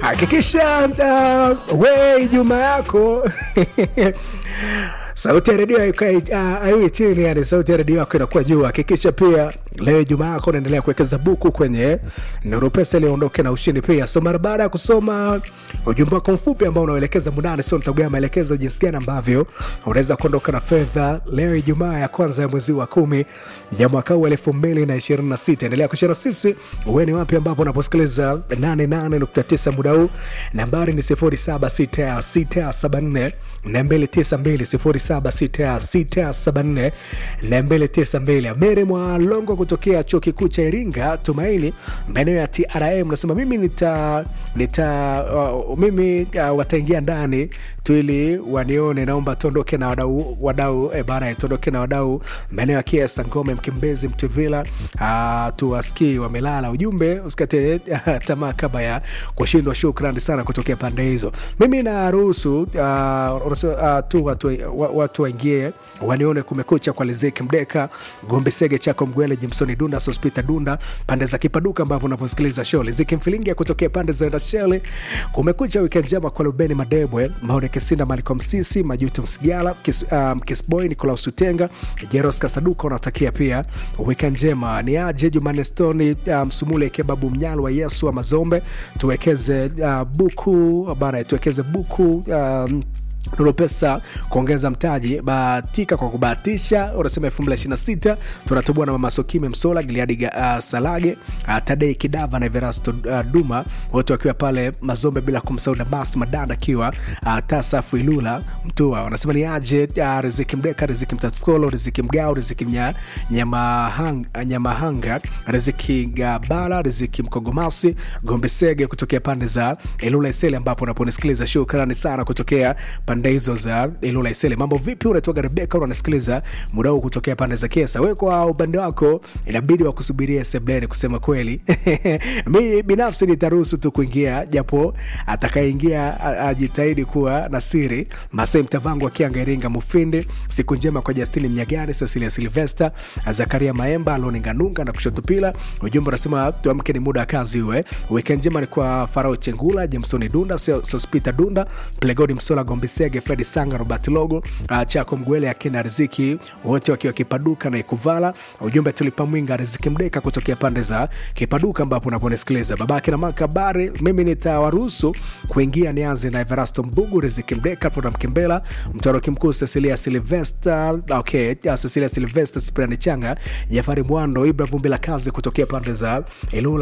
hakikisha uh, we Ijumaa yako sauti ya redio aiwi chini, yani sauti ya redio yako inakuwa juu. Hakikisha pia leo Ijumaa yako unaendelea kuwekeza buku kwenye Nuru Pesa ili uondoke na ushindi pia. So mara baada ya kusoma ujumbe wako mfupi ambao unaelekeza mundani, sio nitaguea maelekezo jinsi gani ambavyo unaweza kuondoka na fedha leo Ijumaa ya kwanza ya mwezi wa kumi ya mwaka huu elfu mbili na ishirini na sita. Endelea kushana sisi, uwe ni wapi ambapo unaposikiliza 88.9 muda huu. Nambari ni 076674 292 076674 Amiri Mwalongo kutokea chuo kikuu cha Iringa Tumaini, maeneo ya TRM nasema mimi nita, nita uh, mimi uh, wataingia ndani tu ili wanione. Naomba tuondoke na wadau wadau, eh, bana tuondoke na wadau maeneo ya Kiesa, Ngome, Mkimbezi, Mtuvila, uh, tuwasikii wamelala. Ujumbe usikate tamaa kabla ya kushindwa. Shukrani sana kutokea pande hizo. Mimi naruhusu uh, uh, tu watu, watu waingie wanione kumekucha kwa Lizeki Mdeka, Gombe Sege, Chako Mgwele, Jimsoni Dunda, Sospita Dunda, pande za Kipaduka ambapo unaposikiliza show. Lizeki Mfilingi kutokea pande za Ndashele, kumekucha wikendi njema kwa Lubeni Madebwe, Maone Kesinda, Maliko Msisi, Majuto Msigala, Kis, um, Kisboy, Nikolaus Utenga, Jeros Kasaduka, unatakia pia wikendi njema. Ni aje Jumane Stoni, Msumule um, Kebabu Mnyalo wa Yesu wa Mazombe, tuwekeze uh, buku bana, tuwekeze buku um, Nuru Pesa kuongeza mtaji, bahatika kwa kubahatisha. Unasema elfu mbili ishirini na sita tunatubua na Mama Sokime Msola, Giliadi uh, Salage uh, Tadei Kidava na Everasto uh, Duma, wote wakiwa pale Mazombe, bila kumsahau Damas Madanda akiwa uh, Tasafu Ilula Mtua. Wanasema ni aje uh, Riziki Mdeka, Riziki Mtatukolo, Riziki Mgao, Riziki Nya, Nyamahanga, Nyamahanga, Riziki Gabala, Riziki Mkogomasi, Gombe Sege kutokea pande za Ilula Isele, ambapo unaponisikiliza. Shukrani sana kutokea pande hizo za Ilula Isele. Mambo vipi? Unaitwaga Rebeka, unasikiliza muda huu kutokea pande za Kesa. Wewe kwa upande wako inabidi wakusubiria sebleni, kusema kweli mi binafsi nitaruhusu tu kuingia, japo atakayeingia ajitahidi kuwa na siri. Masai Mtavangu akianga Iringa Mufindi, siku njema kwa Justini Mnyagani, Cecilia Silvester, Zakaria Maemba, Aloni Nganunga na kushoto pila. Ujumbe unasema tuamke, ni muda wa kazi uwe. Weekend njema ni kwa Farao Chengula, Jamsoni Dunda, Sospita Dunda, Plegodi Msola, Gombe Sege, Fredi Sanga, Robert Logo, uh, Chako Mgwele, akina Riziki, wote wakiwa Kipaduka na Ikuvala. Ujumbe tulipa mwinga Riziki Mdeka kutokea pande za Kipaduka ambapo unaponisikiliza babake na makabari. Mimi nitawaruhusu kuingia, nianze na Everasto Mbugu, Riziki Mdeka, Funa Mkimbela, Mtoroki Mkuu, Cecilia Silvester, okay, Cecilia Silvester, Sprani Changa, Jafari Mwando, Ibra Vumbi la kazi kutokea pande za Ilula